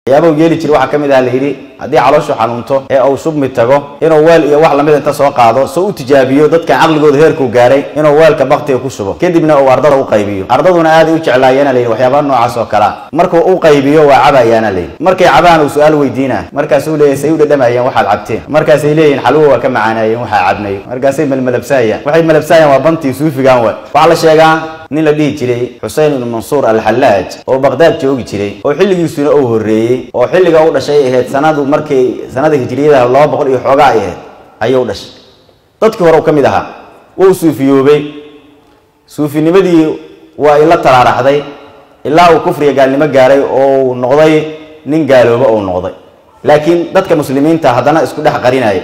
waxyaabau yeeli jira waxaa ka mid aha la yidhi haddii calooshu xanuunto ee uu shubmi tago inuu weel iyo wax lamid inta soo qaado soo u tijaabiyo dadkan caqligooda heerkuu gaaray inuu weelka baktiga ku shubo kadibna uu ardada u qaybiyo ardaduna aaday u jeclaayeena layidhi waxyaabaha noocaas oo kalea markuu u qaybiyo waa cabayaana layidhi markay cabaan uu su-aal weydiina markaasuu leeyahy say u dhadhamayeen waxaad cabteen markaasay leeyihin xalwo waa ka macaanaayeen waxaa cabnay markaasay malmalabsaayaan waxay malabsaayaan waa bantii suufigan wa waxaa la sheegaa nin la dhihi jiray xusein ibnu mansuur alxallaaj oo baqdaad joogi jiray oo xilligiisuna uu horreeyey oo xilliga u dhashay ahayd sanadu markay sanada hijriyada laba boqol iyo xoogaa ay ahayd ayuu dhashay dadkii hore u ka mid ahaa wuu suufiyoobay suufinimadii waa ila taraaraxday ilaa uu kufriga gaalnimo gaaray oo uu noqday nin gaalooba ou noqday laakiin dadka muslimiinta haddana isku dhex qarinaya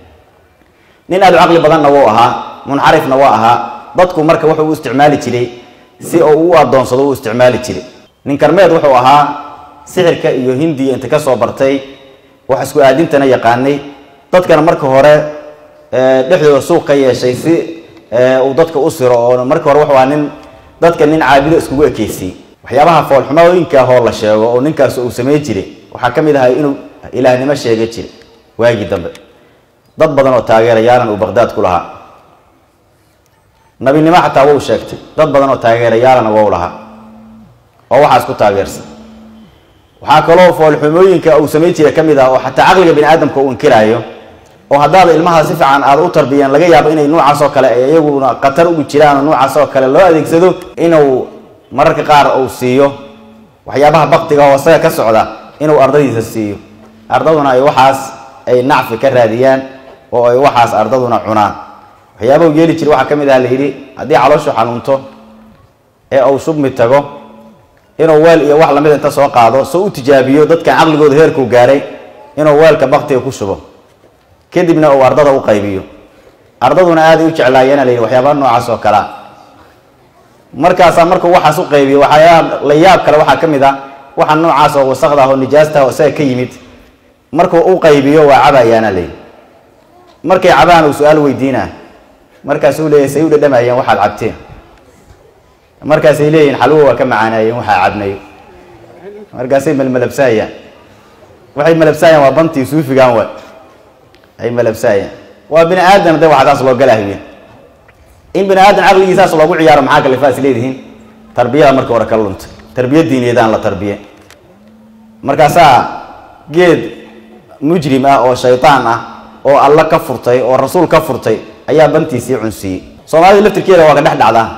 nin aada u caqli badanna wuu ahaa munxarifna waa ahaa dadku marka wuxuu u isticmaali jiray si uu u adoonsado u isticmaali jiray nin karmeed wuxuu ahaa sixirka iyo hindiya inta ka soo bartay wax isku aadintana yaqaanay dadkana marka hore dhexdooda suuq ka yeeshay si uu dadka u siro oo marka hore wuxuu ahaa nin dadka nin caabido iskugu ekeysiyey waxyaabaha foolxumooyinka hoo la sheego oo ninkaas uu samey jiray waxaa ka mid ahay inuu ilaahnimo sheega jiray waagii dambe dad badan oo taageerayaalan uu baqdaad ku lahaa nabinimo xataa wau sheegtay dad badan oo taageerayaalana wau lahaa oo waxaas ku taageersan waxaa kaloo foolxumooyinka uu samayn jira ka mid ah oo xataa caqliga bini aadamka uu inkiraayo oo haddaada ilmaha si fiican aada u tarbiyeen laga yaabo inay noocaas oo kale ay iyaguna khatar ugu jiraan oo noocaas oo kale loo adeegsado inuu mararka qaar uu siiyo waxyaabaha baktiga oo isaga ka socda inuu ardadiisa siiyo ardaduna ay waxaas ay nacfi ka raadiyaan oo ay waxaas ardaduna cunaan waxyaabau yeeli jira waxaa ka mid aha la yidhi haddii calooshu xanuunto ee uu shubmi tago inuu weel iyo wax lamid inta soo qaado soo u tijaabiyo dadkan caqligooda heerkuu gaaray inuu weelka baktiga ku shubo kadibna uu ardada u qaybiyo ardaduna aaday u jeclaayeena la yidhi waxyaabaha noocaas oo kalea markaasaa markuu waxaas u qaybiyo waxyaaba la yaab kale waxaa ka mid ah waxa noocaas oo wasaqda ah oo nijaasta oo isaga ka yimid markuu u qaybiyo waa cabayaana la yidhi markay cabaan uu su-aal weydiina markaasuu leeyahy say u dhadhamayeen waxaad cabteen markaasay leeyihin xalwo waa ka macaanaayeen waxaa cabnay markaasay malmalabsaayaan waxay malabsaayaan waa bantii suufigan wa ay malabsaayaan waa bini aadam de waxasaas loo galahwiya in bini aadam caqligiisaas loogu ciyaaro maxaa kalifaas leedihiin tarbiyada marka hore ka luntay tarbiya diiniyadaan la tarbiye markaasaa geed mujrim ah oo shaytaan ah oo alla ka furtay oo rasuul ka furtay ayaa bantiisii cunsiiyey soomaalida laftirkeeda waa ka dhex dhacdaa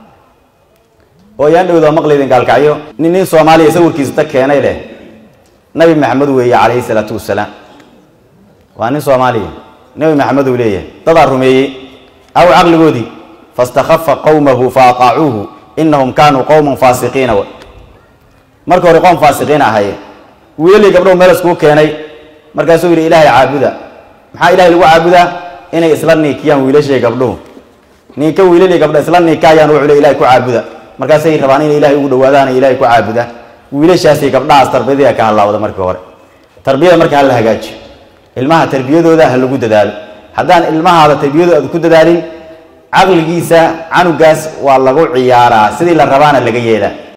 oo yaan dhowda maqlaydin gaalkacyo nin nin soomaaliya sawirkiisa ta keenay leh nabi maxamed weeye calayhi salaatu wasalaam waa nin soomaaliya nabi maxamed uu leeyahay dadaa rumeeyey aw caqligoodii fastakhafa qowmahu fa ataacuuhu inahum kaanuu qowman faasiqiina w marka hore qoom faasiqiin ahaye wiilii gabdhow meel iskuu keenay markaasuu yidhi ilaahay caabuda maxaa ilahay lagu caabudaa inay isla niikiyaan wiilashay gabdhuhu ninka wiilali gabdha isla niikaayaan wuxuu le ilahay ku caabuda markaasay rabaan inay ilahay ugu dhawaadaan ilahay ku caabuda wiilashaasay gabdhahaas tarbiyadii ka hadlaawda markii hore tarbiyada marka ha la hagaajiyo ilmaha tarbiyadooda ha lagu dadaalo haddaan ilmahaada tarbiyadooda aad ku dadaalin caqligiisa canugaas waa lagu ciyaaraa sidii la rabaana laga yeelaa